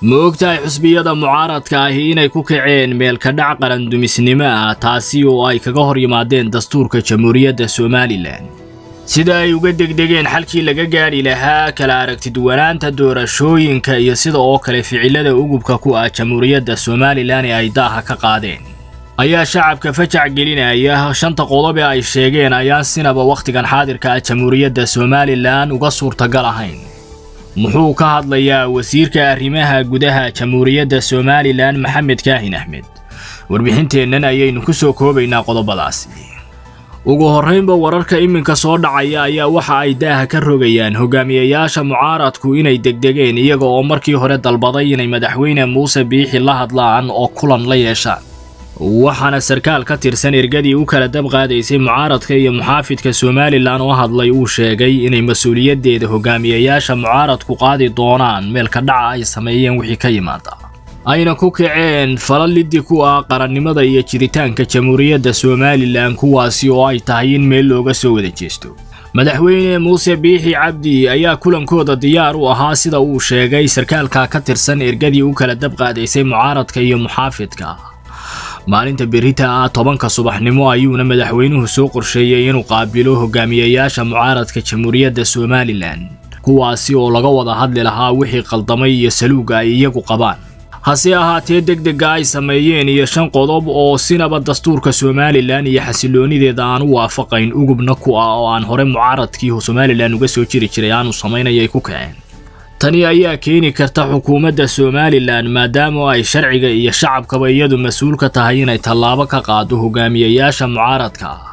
ma ogtahay xusbiyada mucaaradka ahi inay ku kaceen meelkadhac qarandumisnimo ah taasi oo ay kaga hor yimaadeen dastuurka jamhuuriyadda somalilan sida ay uga degdegeen xalkii laga gaadhi lahaa kala aragtiduwanaanta doorashooyinka iyo sida oo kale ficilada ugubka ku ah jamhuuriyadda somalilan ee ay daaha ka qaadeen ayaa shacabka fajac gelinaya shanta qodob ee ay sheegeen ayaan sinaba wakhtigan xaadirka ah jamhuuriyadda somalilan uga suurtagal ahayn muxuu ka hadlayaa wasiirka arrimaha gudaha jamhuuriyadda somalilan maxamed kaahin axmed warbixinteennan ayaynu ku soo koobaynaa qodobadaasi ugu horraynba wararka iminka soo dhacaya ayaa waxa ay daaha ka rogayaan hogaamiyayaasha mucaaradku inay degdegeen iyaga oo markii hore dalbaday inay madaxweyne muuse biixi la hadlaan oo kulan la yeeshaan waxaana sarkaal ka tirsan ergadii u kala dab qaadaysay mucaaradka iyo muxaafidka somalilan oo hadlay uu sheegay inay mas-uuliyaddeeda hogaamiyayaasha mucaaradku qaadi doonaan meelka dhaca ay sameeyeen wixii ka yimaada ayna ku kaceen fala liddi ku ah qarannimada iyo jiritaanka jamhuuriyadda somalilan kuwaasi oo ay tahay in meel looga soo wada jeesto madaxweyne muuse biixi cabdi ayaa kulankooda diyaar u ahaa sida uu sheegay sarkaalka ka tirsan ergadii u kala dab qaadaysay mucaaradka iyo muxaafidka maalinta berita ah tobanka subaxnimo ayuuna madaxweynuhu soo qorsheeyey inuu qaabilo hogaamiyayaasha mucaaradka jamhuuriyadda somalilan kuwaasi oo laga wada hadli lahaa wixii qaldamay iyo saluuga ay iyagu qabaan hase ahaatee degdega ay sameeyeen iyo shan qodob oo sinaba dastuurka somalilan iyo xasiloonideeda aan u waafaqayn ugubna ku ah oo aan hore mucaaradkii somalilan uga soo jiri jiray aanu samaynaya ay ku kaceen tani ayaa keeni karta xukuumadda somalilan maadaama ay sharciga iyo shacabkaba iyadu mas-uul ka tahay inay tallaabo ka qaado hogaamiyayaasha mucaaradka ah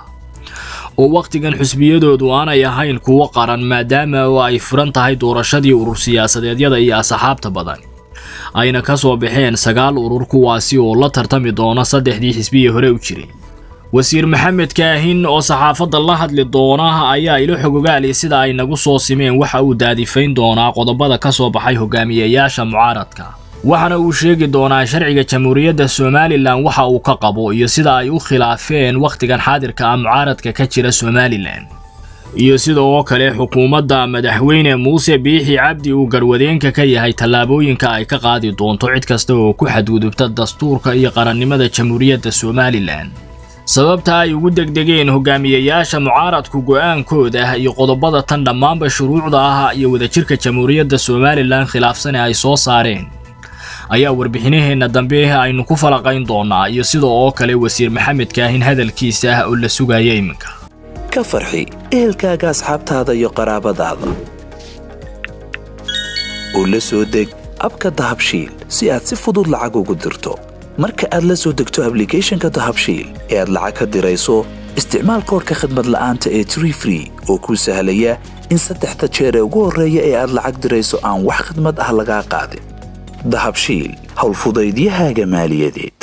oo wakhtigan xusbiyadoodu aanay ahayn kuwo qaran maadaama oo ay furan tahay doorashadii urur siyaasadeedyada iyo asxaabta badan ayna ka soo baxeen sagaal urur kuwaasi oo la tartami doona saddexdii xisbihii hore u jiray wasiir maxamed kaahin oo saxaafadda la hadli doona ayaa ilo xogogaali sida ay nagu soo simeen waxa uu daadifayn doonaa qodobada ka soo baxay hogaamiyayaasha mucaaradka waxaana uu sheegi doonaa sharciga jamhuuriyadda somalilan waxa uu ka qabo iyo sida ay u khilaafeen wakhtigan xaadirka ah mucaaradka ka jira somalilan iyo sida oo kale xukuumadda madaxweyne muuse biixi cabdi uu garwadeenka ka yahay tallaabooyinka ay ka qaadi doonto cid kasta oo ku xadgudubta dastuurka iyo qarannimada jamhuuriyadda somalilan sababta ay ugu degdegeen hogaamiyayaasha mucaaradku go'aankooda iyo qodobada tan dhammaanba shuruucda ah iyo wadajirka jamhuuriyadda somalilan khilaafsane ay soo saareen ayaa warbixinaheenna dambe aynu ku falaqayn doonaa iyo sida oo kale wasiir maxamed kaahin hadalkiisa oo la sugaya iminka ka farxi ehelkaaga asxaabtaada iyo qaraabadaada oo la soo deg abka dahabshiil si aad si fudud lacag ugu dirto marka aad la soo degto ablicathonka dahabshiil ee aad lacag ka dirayso isticmaal koorka khadmad la'aanta ee tree free oo kuu sahlaya in saddexda jeer ee ugu horreeya ee aad lacag dirayso aan wax khadmad ah lagaa qaadin dahabshiil howlfudaydiyahaaga maaliyadeed